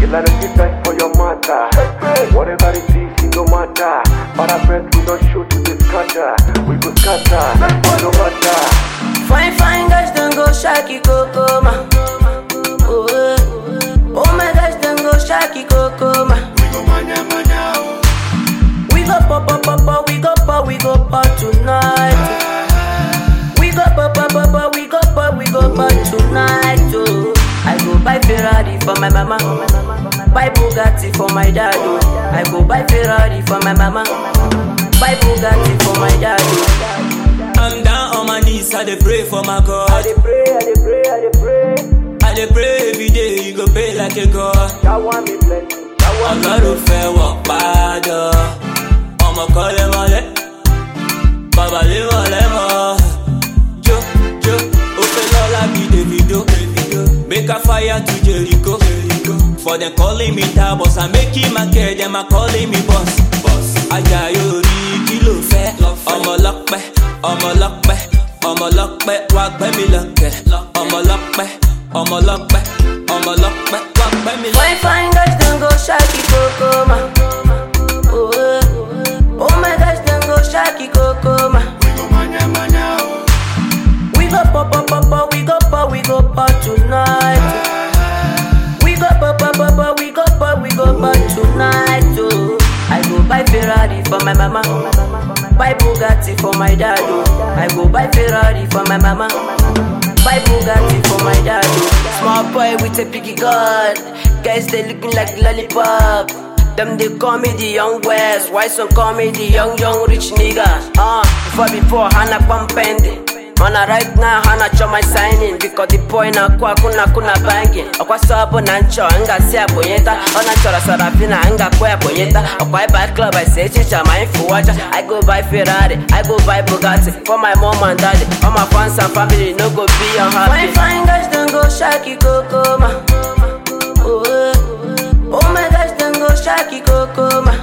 You let it die for your matter. Whatever it is, it no matter. But I bet we don't shoot to the scatter. We go scatter, it no matter. Fine, fine guys, don't go shaki coco, ma. Oh, eh. oh my gosh, don't go shaki coco, ma. We go pop, pop, pop, pop, we go pop, we go pop tonight. We go pop, pop, pop, pop, we go pop, we go pop tonight. Oh, I go buy Ferrari for my mama, buy Bugatti for my dad. Oh, I go buy Ferrari for my mama, buy Bugatti for my dad. Oh. I'm down on my knees, I dey pray for my God. I dey pray, I dey pray, I dey pray. I dey pray every day, you go pay like a God. That one be plenty. That one be Ọlọ́run fẹ́ wọ̀ padà, ọmọ kan lè mọ́lẹ̀, bàbá lè mọ́lẹ̀ mọ́. Jó jó, ó fẹ́ lọ́la bí Davido. Make a fire to Jericho. For them calling me Tabos, I'm making my care, them are calling me boss. Ajayi orí kí ló fẹ́? Ọmọ lọ́pẹ́, ọmọ lọ́pẹ́, ọmọ lọ́pẹ́, wá gbẹ́ mi lọ́kẹ́. Ọmọ lọ́pẹ́, ọmọ lọ́pẹ́, ọmọ lọ́pẹ́, wá gbẹ́ mi lọ́kẹ́. Fine, fine guys, don't go shaki coco, ma. Oh, eh. oh my gosh, don't go shaki coco, ma. We go pop, pop, pop, pop, we go pop, we go pop tonight. We go pop, pop, pop, pop, we go pop, we go pop tonight. Oh, I go buy Ferrari for my mama, buy Bugatti for my dad. Oh, I go buy Ferrari for my mama, buy Bugatti for my dad. Oh, small boy with a piggy gun, guys they looking like lollipop. Them they call me the young west, why some call me the young young rich nigga? Uh, before before Hannah pumping. Mana right now hana cho my signing Because the boy na kwa kuna kuna banging Okwa sabu na ncho anga si abonyeta Ona chora sarafina anga kwa abonyeta Okwa I buy club I say chicha my influencer I go buy Ferrari, I go buy Bugatti For my mom and daddy All my fans and family no go be unhappy Fine fine guys don't go shaki coco ma Oh, eh. oh my gosh don't go shaki coco ma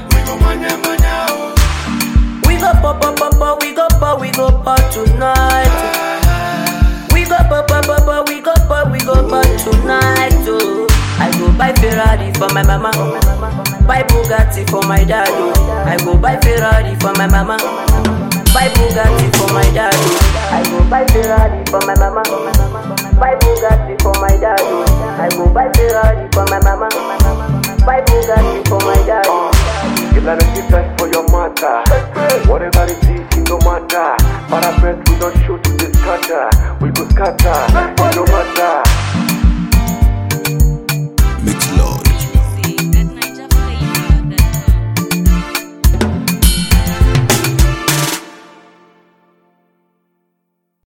We go pop, pop, pop, pop, we go pop, we go pop tonight. We go pop, pop, pop, pop, we go pop, we go pop tonight. Oh, I go buy Ferrari for my mama, buy Bugatti for my dad. Oh, I go buy Ferrari for my mama, buy Bugatti for my dad. Oh, I go buy Ferrari for my mama, buy Bugatti for my dad. Oh, I go buy Ferrari for my mama, buy Bugatti for my dad. Oh. You let it die for your matter. Whatever it is, it no matter. But I bet we don't shoot to the scatter. We go scatter, it no